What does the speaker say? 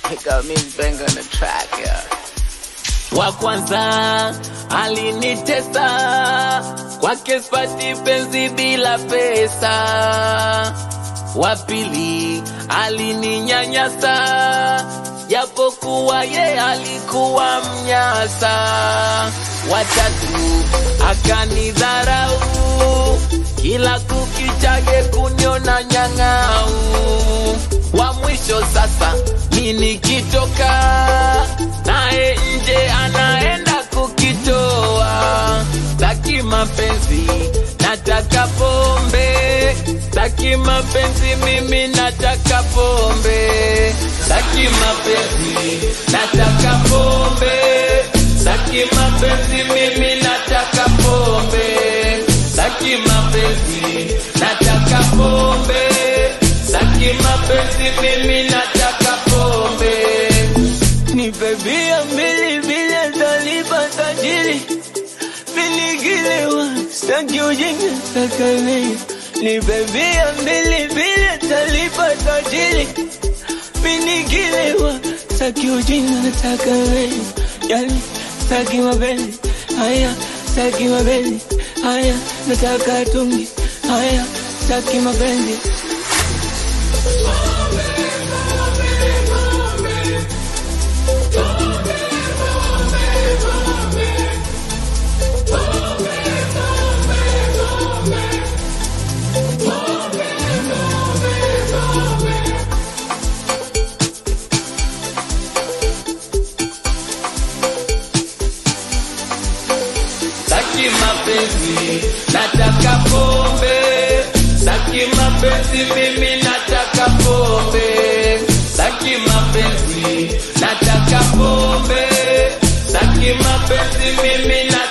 Got me bang on the track, yeah. wa kwanza alinitesa kwake spati penzi bila pesa wa pili alininyanyasa japokuwa ye alikuwa mnyasa watatu akanidharau kila kukichage kuniona nyang'au wa mwisho sasa mi nikitoka naye nje anaenda kukitoa taki mapenzi nataka pombe taki mapenzi mimi nataka pombe taki mapenzi nataka pombe taki mapenzi mimi nataka pombe taki mapenzi nataka pombe taki mapenzi mimi nataka pombe nipe bia mbili bila talipa tajiri viligilewa staki ujinga takalei nipe bia mbili bila talipa tajiri viligilewa staki ujinga nataka wewe yani staki mapenzi haya staki mapenzi haya nataka tungi haya staki mapenzi Saki mapenzi, nataka pombe. Saki mapenzi, mimi nataka pombe. Saki mapenzi, nataka pombe. Saki mapenzi, mimi nataka